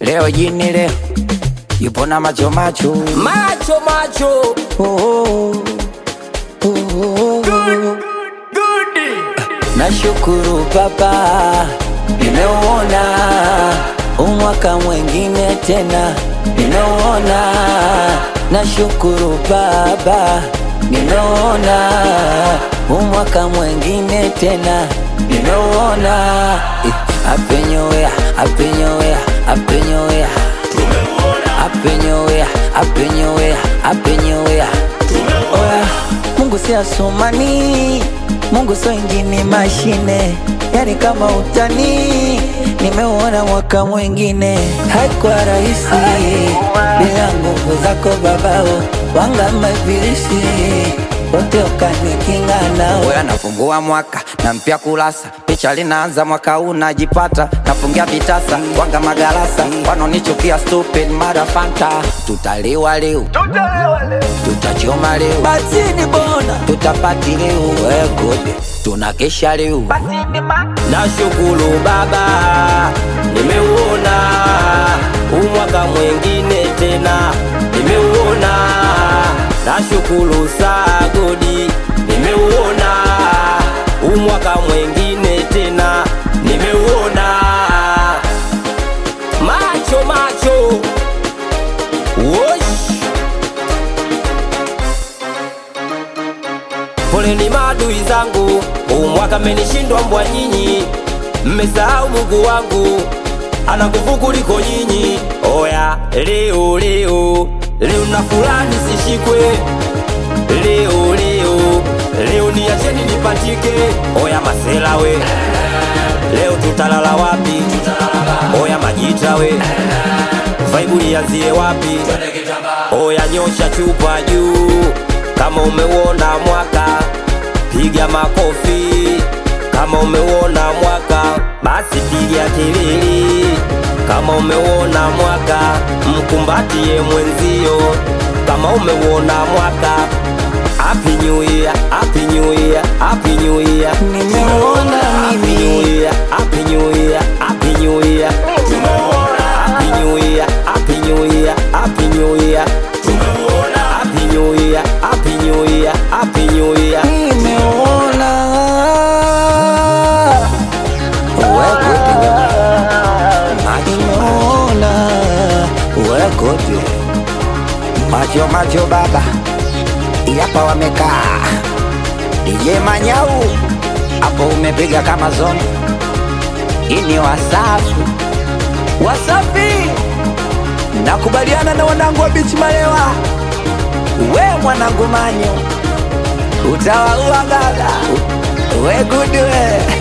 Leo jini leo yupo na macho macho macho macho oh, oh, oh, oh, oh. Nashukuru Baba, nimeuona umwaka mwengine tena, nimeuona. Nashukuru Baba, nimeuona umwaka mwengine tena, nimeuona. Eh, Happy New Year, Happy New Year, Happy New Year. Happy New Year, Happy New Year, Happy New Year. Oya, Mungu si asumani, Mungu sio injini mashine, yani kama utani. Nimeuona mwaka mwingine, haikuwa rahisi bila nguvu zako babao, wanga mabilisi wote ukanikinga nao. Oya, nafungua mwaka na mpya kurasa, picha linaanza mwaka huu najipata, nafungia vitasa wanga magarasa, wanonichukia stupid mara fanta, tutaliwa leo tutachoma leo batini bona tutapati leo wegode tunakesha leo nashukuru baba nimeuona umwaka mwengine tena nimeuona nashukuru sagodi nimeuona umwaka mwengine tena nimeuona macho macho Wosh. Poleni maadui zangu, umwaka mmenishindwa mbwa nyinyi, mmesahau Mungu wangu ana nguvu kuliko nyinyi. Oya, leo leo leo na fulani sishikwe, leo leo leo niacheni nipatike. Oya masela we, leo tutalala wapi? Oya majita we, vaibu lianzie wapi? Oya nyosha chupa juu kama umeuona mwaka, piga makofi kama umeuona mwaka, basi piga kelele kama umeuona mwaka, mkumbatie mwenzio kama umeuona mwaka. Happy New Year, Happy New Year, Happy New Year. Nimeuona Happy mimi. New Year, Happy New Year, Happy New Year. Happy New Year, Happy New Year, Happy New Year. Happy New Year, Happy New Year, Happy New Year. nimeona wegode nimeona wegode macho macho baba yapa wamekaa DJ Manyau hapo umepiga kama zoni ini wasafi wasafi nakubaliana na wanangu wa bichi malewa we mwanangu manyo utawaua gaga we good we